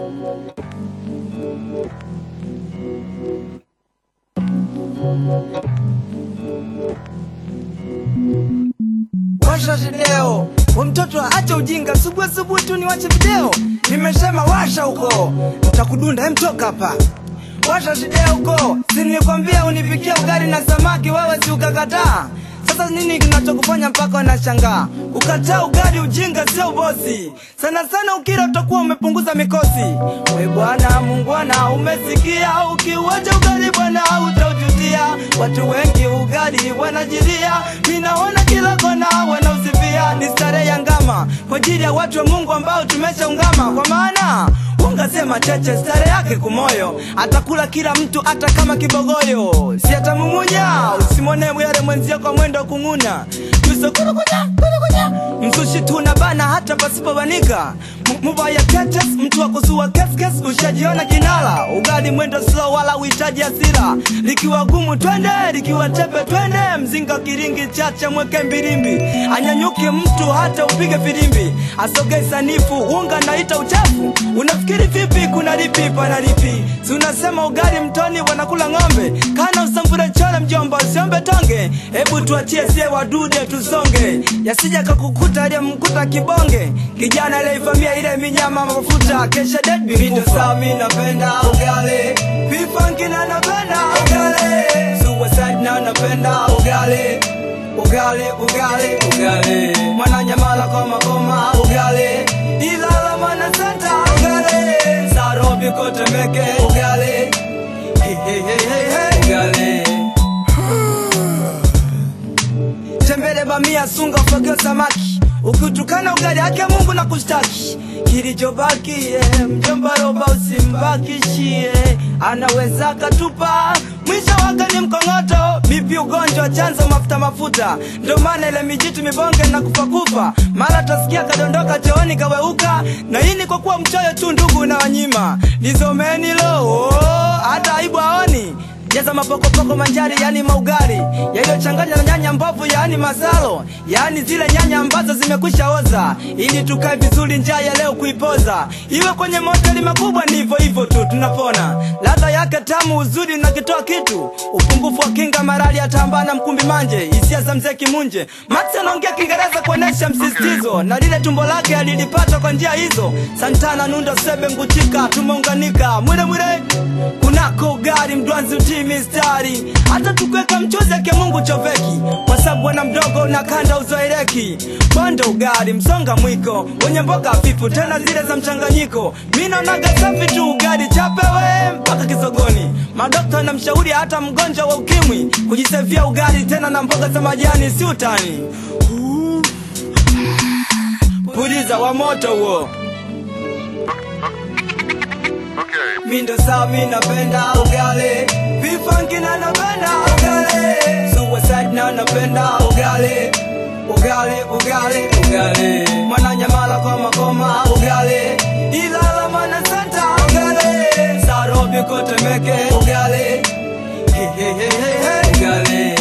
washa video we mtoto acha ujinga subuhi subuhi tu niwache video nimesema washa huko nitakudunda hem toka hapa washa video huko si nilikwambia unipikia ugali na samaki wewe si ukakataa sasa nini kinachokufanya mpaka unashangaa kukataa ugali ujinga sio ubosi sana sana ukila utakuwa umepunguza mikosi we bwana mungwana umesikia ukiuacha ugali bwana utaujutia watu wengi ugali wanajiria minaona kila kona wanausifia ni starehe ya ngama kwa ajili ya watu wa mungu ambao tumeshaungama kwa maana ungasema cheche stare yake kumoyo atakula kila mtu hata kama kibogoyo si atamumunya usimwone mwere mwenzio kwa mwendo kung'una yuso kurukunya kurukunya msushi tuna bana hata pasipobanika M- mubaya ketes mtu wa kusua keskes ushajiona kinala ugali mwendo slow wala uhitaji asira likiwa gumu twende likiwa tepe twende mzinga kiringi chache mweke mbirimbi anyanyuke mtu hata upige firimbi asoge sanifu unga naita uchafu unafikiri vipi kuna lipi pana lipi si unasema ugali mtoni wanakula ng'ombe kana usambure chole mjomba usiombe tonge hebu tuachie sie wadude tusonge yasija kakukuta aliyemkuta kibonge kijana aliyeivamia ile minyama mafuta kesha deadbeat saa mi napenda ugali vifangina napenda ugali suicide na napenda ugali ugali ugali ugali mwananyamala kwa magoma ugali ilala mana senta ugali sarobi kotemeke ugali hey, hey, hey, hey, hey. ugali tembele bamia sunga ufagio samaki ukitukana ugali hake mungu na kushtaki kilichobaki yeah, mjomba roba usimbakishie anaweza katupa mwisho wake ni mkongoto mipi ugonjwa chanzo mafuta mafuta ndo maana ile mijitu mibonge na kufakufa mara tasikia kadondoka chooni kaweuka na hii ni kwa kuwa mchoyo tu ndugu na wanyima nizomeni lo oh, hata aibu aoni jaza mapokopoko manjari yani maugari yaliyochanganywa na nyanya mbovu yani masalo yani zile nyanya ambazo zimekwisha oza ili tukae vizuri njaa ya leo kuipoza iwe kwenye mahoteli makubwa ni hivyo hivyo tu tunapona ladha yake tamu uzuri na kitoa kitu upungufu wa kinga marali atambana mkumbi manje hisia za mzee kimunje max anaongea kiingereza kuonesha msisitizo na lile tumbo lake alilipata kwa njia hizo santana nundo sebe nguchika tumeunganika mwile mwile kunako gari mdwanzi utii mistari hata tukweka mchuzi ake mungu choveki kwa sababu bwana mdogo unakanda uzoeleki bonde ugari msonga mwiko wenye mboga hafifu tena zile za mchanganyiko mi naonaga safi tu ugari chapewe mpaka kisogoni madokta na mshauri hata mgonjwa wa ukimwi kujisevia ugari tena na mboga za majani si utani Uh. puliza wa moto huo Okay. Mindo saa mi napenda ugali Vifunky na napenda ugali Suicide na napenda ugali Ugali, ugali, ugali Mwananyamala kwa makoma ugali Ilala mana senta ugali Sarobi kotemeke ugali Hey, hey, hey, hey, hey, ugali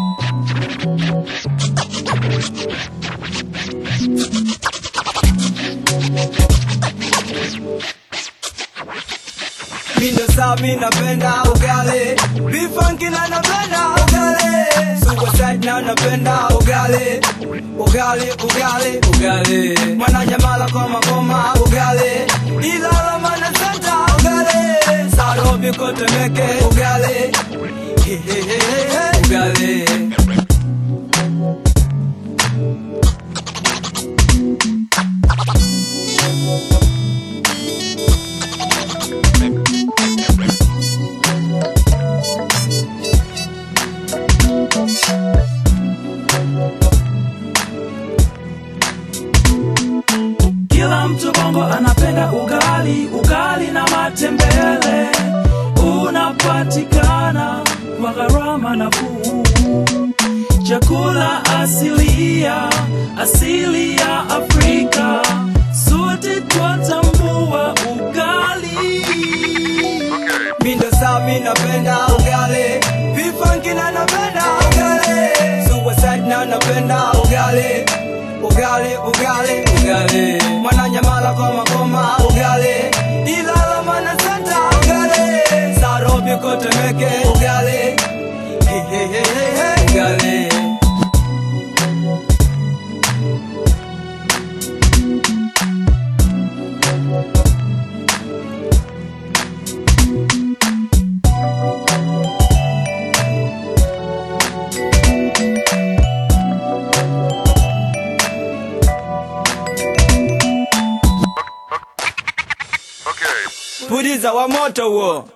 Mindo saa mi napenda ugali Vifunky na napenda ugali Suicide na napenda ugali Ugali, ugali, ugali Mwananyamala kwa magoma ugali Ilala mana senta ugali Sarobi kotemeke ugali Hey, hey, hey, hey, hey, ugali Kila mtu bongo anapenda ugali, ugali na matembele unapatikana kwa gharama nafuu. Chakula asilia, asili ya Afrika, sote twatambua ugali. Okay. Mindo saa mi napenda ugali Vifunky na napenda ugali Suicide na napenda ugali Ugali, ugali, ugali Mwananyamala kwa magoma ugali Ilala huko Temeke ugali Hey, hey, hey, hey, hey, ugali Okay. puliza wa moto huo